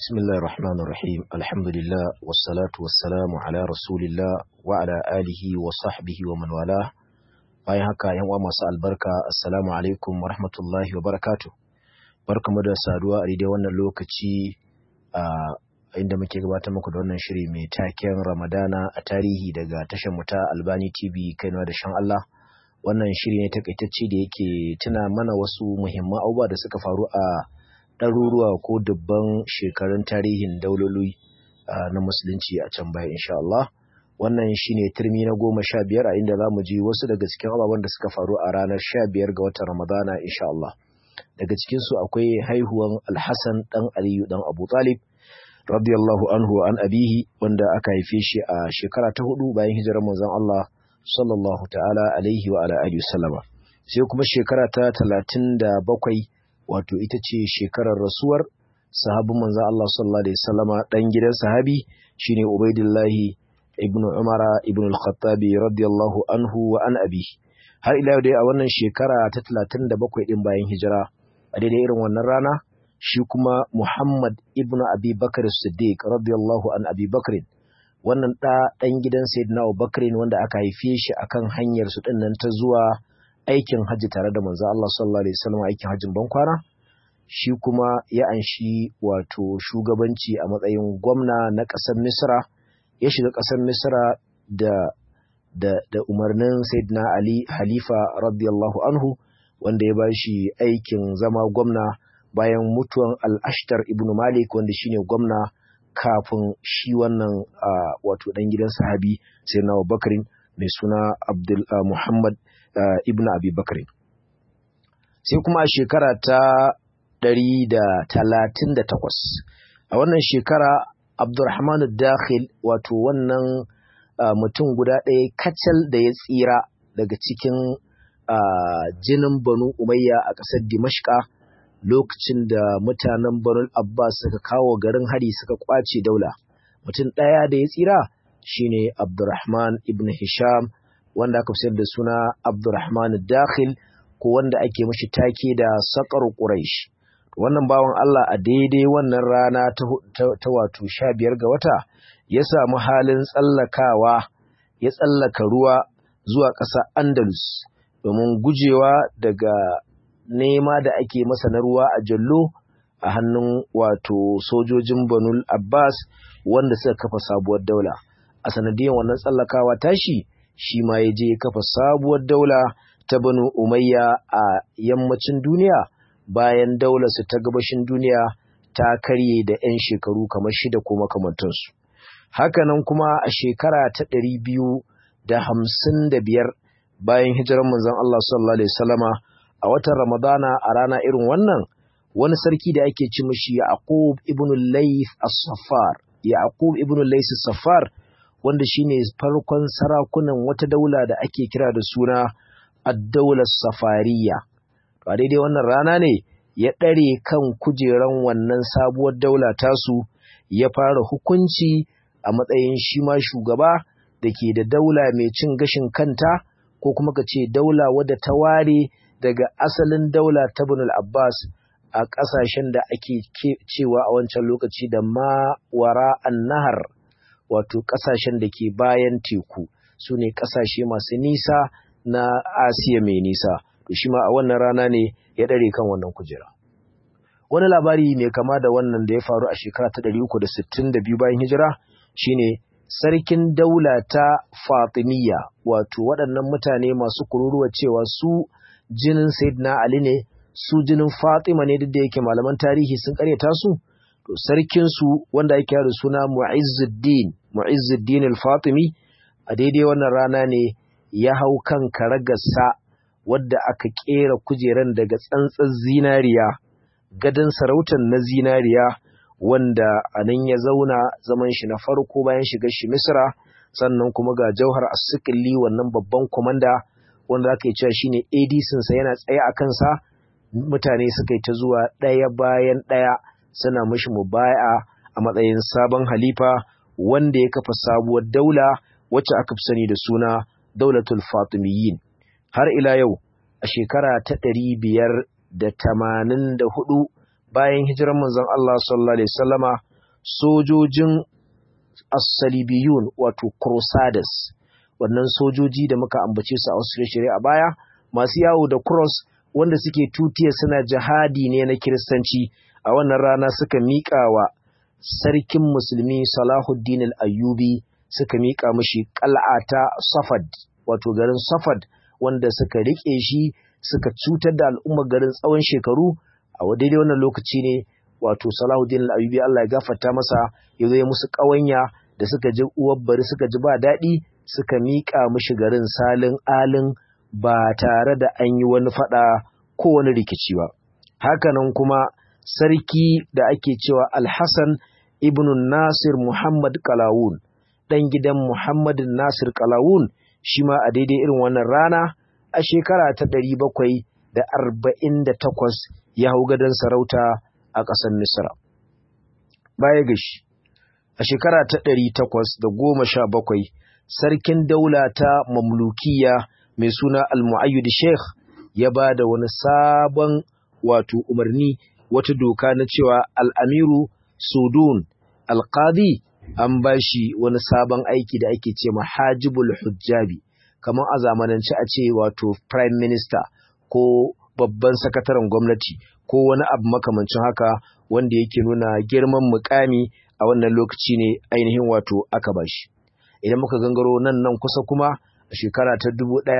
بسم الله الرحمن الرحيم الحمد لله والصلاة والسلام على رسول الله وعلى آله وصحبه ومن والاه bayan haka yan uwa masu albarka assalamu alaikum wa rahmatullahi wa barakatuh barkamu da saduwa a daidai wannan lokaci a inda muke gabatar muku da wannan shiri mai taken Ramadana a tarihi daga tashar mu ta Albani TV Kano da shan Allah wannan shiri ne takaitacce da yake tuna mana wasu muhimman abubuwa da suka faru a ɗaruruwa ko dubban shekarun tarihin dauloli na musulunci a can baya insha Allah wannan shine turmi na goma sha biyar a inda za mu ji wasu daga cikin ababen da suka faru a ranar sha biyar ga watan Ramadana insha Allah daga cikinsu akwai haihuwan Alhassan ɗan Aliyu ɗan Abu Talib radiyallahu anhu an abihi wanda aka haife shi a shekara ta hudu bayan hijirar manzon Allah sallallahu ta'ala alaihi wa ala alihi wasallama sai kuma shekara ta talatin da bakwai wato ita ce shekarar rasuwar sahabin manzon Allah sallallahu alaihi wasallama dan gidan sahabi shine Ubaidillahi ibn Umara ibn al-Khattabi radiyallahu anhu wa an abi har ila yau dai a wannan shekara ta 37 din bayan hijira a daidai irin wannan rana shi kuma Muhammad ibn Abi Bakr Siddiq radiyallahu an Abi Bakr wannan da dan gidan Sayyidina Abu Bakr wanda aka haife shi akan hanyar su din nan ta zuwa aikin hajji tare da manzo Allah sallallahu alaihi wasallam aikin hajjin bankwana shi kuma ya anshi wato shugabanci a matsayin gwamna na ƙasar Misra ya shiga ƙasar Misra da da da umarnin Sayyidina Ali Halifa radiyallahu anhu wanda ya bashi aikin zama gwamna bayan mutuwan Al-Ashtar ibn Malik wanda shine gwamna kafin shi wannan wato dan gidan sahabi Sayyidina Abubakar mai suna Abdul Muhammad ibn Abi Bakr sai kuma a shekara ta 138 a wannan shekara Abdurrahman Dakhil wato wannan mutum guda ɗaya kacal da ya tsira daga cikin jinin Banu Umayya a ƙasar Dimashqa lokacin da mutanen Banu Abbas suka kawo garin hari suka kwace daula. Mutum ɗaya da ya tsira shine Abdurrahman ibn Hisham wanda aka fi da suna Abdurrahman Dakhil ko wanda ake mashi take da Saqar Quraish. wannan bawan Allah a daidai wannan rana ta wato sha biyar ga wata ya samu halin tsallakawa ya tsallaka ruwa zuwa ƙasa Andalus domin gujewa daga nema da ake masa na ruwa a jallo a hannun wato sojojin Banul Abbas wanda suka kafa sabuwar daula a sanadiyar wannan tsallakawa tashi shi ma ya je kafa sabuwar daula ta Banu Umayya a yammacin duniya bayan daularsu ta gabashin duniya ta karye da 'yan shekaru kamar shida ko makamantansu. Hakanan kuma a shekara ta ɗari biyu da hamsin da biyar bayan hijirar manzon Allah sallallahu Alaihi wasallama a watan Ramadana a rana irin wannan wani sarki da ake ci mashi Yaqub ibn Layth as-Saffar Yaqub ibn Layth as-Saffar wanda shine farkon sarakunan wata daula da ake kira da suna ad-daular Safariya a daidai wannan rana ne ya ɗare kan kujeran wannan sabuwar daula tasu ya fara hukunci a matsayin shi ma shugaba da ke da daula mai cin gashin kanta ko kuma ka ce daula wadda ta ware daga asalin daula ta Ibn Abbas a ƙasashen da ake cewa a wancan lokaci da mawara nahar wato ƙasashen da ke bayan teku su ne ƙasashe masu nisa na Asiya mai nisa. to shi ma a wannan rana ne ya ɗare kan wannan kujera. Wani labari mai kama da wannan da ya faru a shekara ta ɗari uku da sittin da biyu bayan hijira shine sarkin daula ta Fatimiyya wato waɗannan mutane masu kururuwa cewa su jinin Sayyidina Ali ne su jinin Fatima ne duk da yake malaman tarihi sun karyata su to sarkin su wanda yake da suna Mu'izzuddin Mu'izzuddin al-Fatimi a daidai wannan rana ne ya hau kan karagarsa wadda aka kera kujeran daga tsantsar zinariya gadon sarautar na zinariya wanda a nan ya zauna zaman shi na farko bayan shiga shi misra sannan kuma ga jauhar asikili wannan babban kwamanda wanda aka yi cewa shine adc yana tsaye a kansa mutane suka yi ta zuwa ɗaya bayan ɗaya suna mashi mubaya a matsayin sabon halifa wanda ya kafa sabuwar daula wacce aka fi sani da suna daulatul fatimiyyin har ila yau a shekara ta ɗari biyar da tamanin da hudu bayan hijirar manzon Allah sallallahu alaihi wasallama sojojin as-salibiyun wato crusaders wannan sojoji da muka ambace su a wasu shirye a baya masu yawo da cross wanda suke tutiya suna jihadi ne na kiristanci a wannan rana suka miƙa wa sarkin musulmi Salahuddin al-Ayyubi suka miƙa mishi qal'ata Safad wato garin Safad wanda suka rike shi suka cutar da al'ummar garin tsawon shekaru a daidai wannan lokaci ne wato Salahuddin al-Ayyubi Allah ya gafarta masa ya zo ya musu ƙawanya da suka ji uwar bari suka ji ba daɗi suka miƙa mishi garin salin alin ba tare da an yi wani faɗa ko wani rikici ba hakanan kuma sarki da ake cewa Al-Hassan ibn Nasir Muhammad Kalawun ɗan gidan Muhammad Nasir Kalawun shi ma a daidai irin wannan rana a shekara ta ɗari bakwai da arba'in da takwas ya hau gadon sarauta a ƙasar Misra. Baya ga shi, a shekara ta ɗari takwas da goma sha bakwai, sarkin daula ta mamlukiya mai suna Al-Mu'ayyid Sheikh ya ba da wani sabon wato umarni wata doka na cewa Al-Amiru Sudun Al-Qadi an ba shi wani sabon aiki da ake ce mahajibul hujjabi kamar a zamanance a ce wato prime minister ko babban sakataren gwamnati ko wani abu makamancin haka wanda yake nuna girman mukami a wannan lokaci ne ainihin wato aka bashi idan muka gangaro nan nan kusa kuma a shekara ta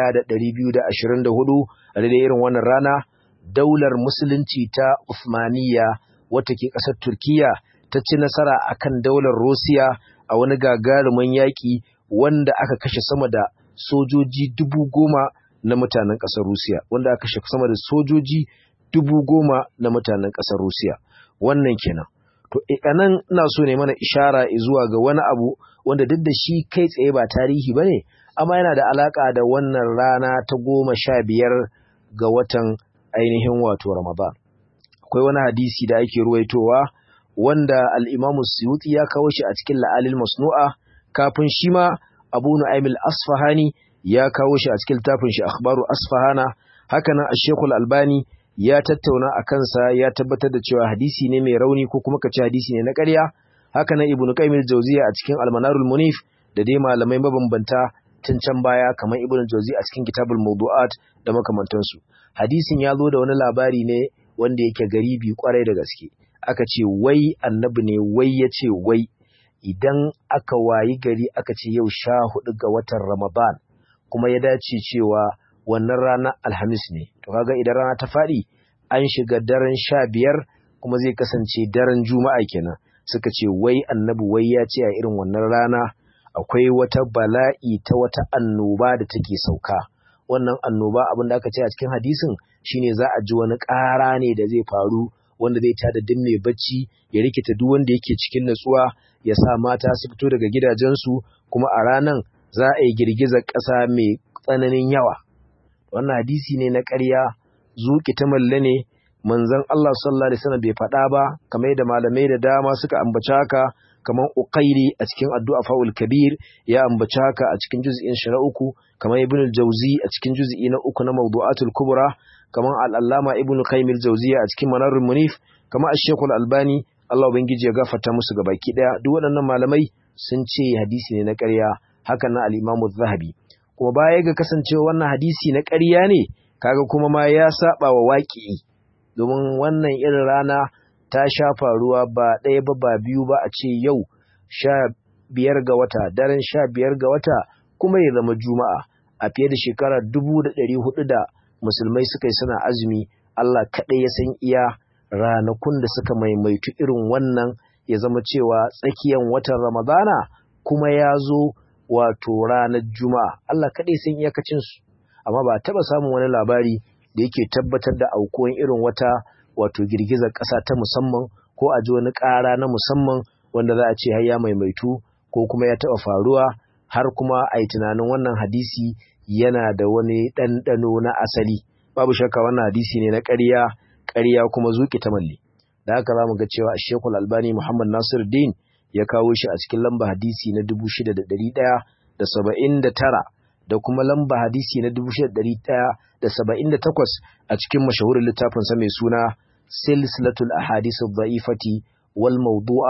1224 a daidai irin wannan rana daular musulunci ta Uthmaniyya wata ke ƙasar Turkiyya ta ci nasara akan daular Rosiya a wani gagarumin yaƙi wanda aka kashe sama da sojoji dubu goma na mutanen ƙasar Rusiya wanda aka kashe sama da sojoji dubu goma na mutanen ƙasar Rusiya wannan kenan to anan ina so ne mana ishara zuwa ga wani abu wanda duk da shi kai tsaye ba tarihi bane amma yana da alaka da wannan rana ta goma sha biyar ga watan ainihin wato Ramadan akwai wani hadisi da ake ruwaitowa wanda al-Imam Suyuti ya kawo shi a cikin La'alil Masnu'a kafin shi ma Abu Nu'aym al-Asfahani ya kawo shi a cikin littafin shi Akhbaru Asfahana haka nan Sheikh al-Albani ya tattauna a kansa ya tabbatar da cewa hadisi ne mai rauni ko kuma kace hadisi ne na ƙarya haka nan Ibn Qayyim al-Jawziyya a cikin Al-Manarul Munif da dai malamai mabambanta tun can baya kamar Ibn Jawzi a cikin Kitabul Mawdu'at da makamantansu hadisin ya zo da wani labari ne wanda yake garibi kwarai da gaske aka ce wai annabi ne wai ya ce wai idan aka wayi gari aka ce yau sha hudu ga watan Ramadan kuma ya dace cewa wannan ranar Alhamis ne to kaga idan rana ta faɗi an shiga daren sha biyar kuma zai kasance daren Juma'a kenan suka ce wai annabi wai ya ce a irin wannan rana akwai wata bala'i ta wata annoba da take sauka wannan annoba abin da aka ce a cikin hadisin shine za a ji wani ƙara ne da zai faru wanda zai tada duk mai bacci ya rikita duk wanda yake cikin natsuwa ya sa mata su fito daga gidajensu kuma a ranan za a yi girgizar ƙasa mai tsananin yawa wannan hadisi ne na ƙarya zuƙi ta malle ne manzon Allah sallallahu alaihi wasallam bai faɗa ba kamar yadda malamai da dama suka ambaci haka kamar Uqairi a cikin Addu'a Faul Kabir ya ambaci haka a cikin juz'in shara uku kamar Ibn al-Jawzi a cikin juz'i na uku na Mawdu'atul Kubra kamar Al-Allama Ibn Qayyim al-Jawziyya a cikin Manarul Munif kamar Ash-Shaykh al-Albani Allah ubangiji ya gafarta musu gabaki daya duk waɗannan malamai sun ce hadisi ne na ƙarya hakan na al-Imam zahabi kuma baya ga kasancewa wannan hadisi na ƙarya ne kaga kuma ma ya saba wa waƙi domin wannan irin rana ta sha faruwa ba ɗaya ba ba biyu ba a ce yau sha biyar ga wata daren sha biyar ga wata kuma ya zama juma'a a fiye da shekara dubu da ɗari hudu da musulmai suka yi suna azumi Allah kaɗai ya san iya ranakun da suka maimaitu irin wannan ya zama cewa tsakiyan watan ramadana kuma ya zo wato ranar juma'a Allah kaɗai san iyakacinsu amma ba taɓa samun wani labari da yake tabbatar da aukuwan irin wata wato girgizar ƙasa ta musamman ko a ji wani ƙara na musamman wanda za a ce har ya maimaitu ko kuma ya taɓa faruwa har kuma a yi tunanin wannan hadisi yana da wani ɗanɗano na asali babu shakka wannan hadisi ne na ƙarya ƙarya kuma zuƙi ta malle da haka za mu ga cewa shekul albani muhammad nasir din ya kawo shi a cikin lamba hadisi na dubu shida da ɗari ɗaya da saba'in da tara da kuma lamba hadisi na dubu shida ɗari ɗaya da saba'in da takwas a cikin mashahurin littafinsa mai suna silsilatul ahadisu da'ifati wal mawdu'a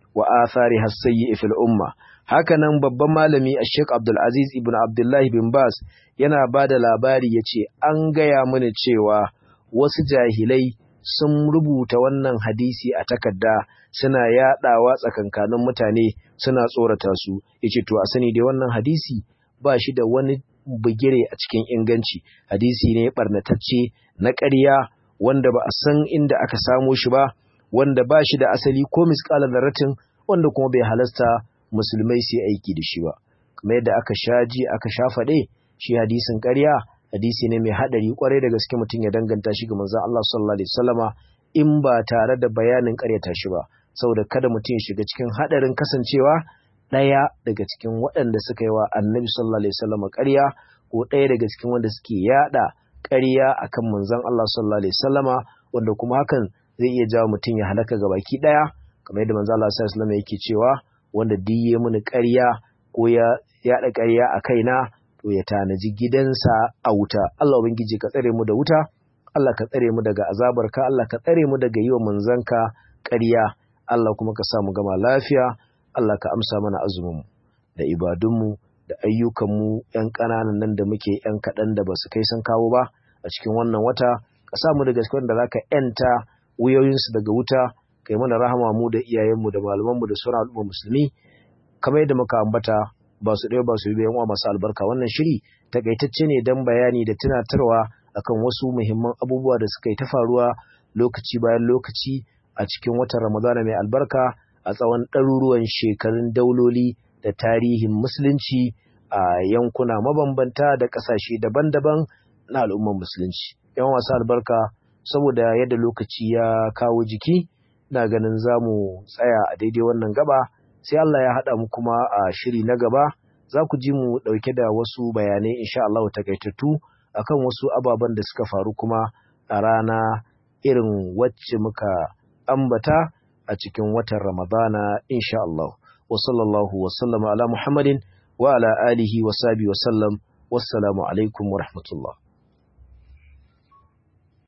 wa athariha as-sayyi fil umma hakanan babban malami Sheikh Abdul Aziz ibn Abdullah bin Bas yana bada labari yace an gaya mana cewa wasu jahilai sun rubuta wannan hadisi a takarda suna yadawa tsakankanin mutane suna tsorata su yace to a sani dai wannan hadisi ba shi da wani bugire a cikin inganci hadisi ne barnatacce na ƙarya wanda ba a san inda aka samo shi ba wanda ba shi da asali ko misƙalar zarratin wanda kuma bai halasta musulmai su aiki da shi ba kamar yadda aka sha ji aka sha faɗe shi hadisin ƙarya hadisi ne mai haɗari ƙwarai da gaske mutum ya danganta shi ga manzon Allah sallallahu alaihi wasallama in ba tare da bayanin ƙaryata shi ba saboda kada mutum ya shiga cikin haɗarin kasancewa ɗaya daga cikin waɗanda suka yi wa annabi sallallahu alaihi wasallama ƙarya ko ɗaya daga cikin wanda suke yaɗa ƙarya akan manzon Allah sallallahu alaihi wasallama wanda kuma hakan zai iya jawo mutum ya halaka ga baki ɗaya kamar yadda manzon Allah sallallahu alaihi wasallama yake cewa wanda duk ya mini ƙarya ko ya yaɗa ƙarya a kaina to ya tanaji gidansa a wuta Allah ubangiji ka tsare mu da wuta Allah ka tsare mu daga azabarka Allah ka tsare mu daga yi wa manzanka ƙarya Allah kuma ka sa mu gama lafiya Allah ka amsa mana azumin mu da ibadunmu da ayyukanmu ‘yan ƙananan nan da muke ‘yan kaɗan da ba su kai sun kawo ba a cikin wannan wata ka sa mu daga cikin da za ka ‘yanta wuyoyinsu daga wuta kai mana rahama mu da iyayenmu da malamanmu da sauran al'umma musulmi kamar yadda muka ambata ba su ɗaya ba su biyan wa masu albarka wannan shiri takaitacce ne don bayani da tunatarwa akan wasu muhimman abubuwa da suka yi ta faruwa lokaci bayan lokaci a cikin watan ramadana mai albarka a tsawon ɗaruruwan shekarun dauloli da tarihin musulunci a yankuna mabambanta da ƙasashe daban-daban na al'ummar musulunci yan wasu albarka saboda yadda lokaci ya kawo jiki na ganin za mu tsaya a daidai wannan gaba sai Allah ya haɗa mu kuma a shiri na gaba za ku ji mu ɗauke da wasu bayanai insha Allah takaitattu akan wasu ababen da suka faru kuma a rana irin wacce muka ambata a cikin watan Ramadana insha Allah wa sallallahu wa sallama ala Muhammadin wa ala alihi wa sahbihi wa sallam wassalamu alaikum wa rahmatullah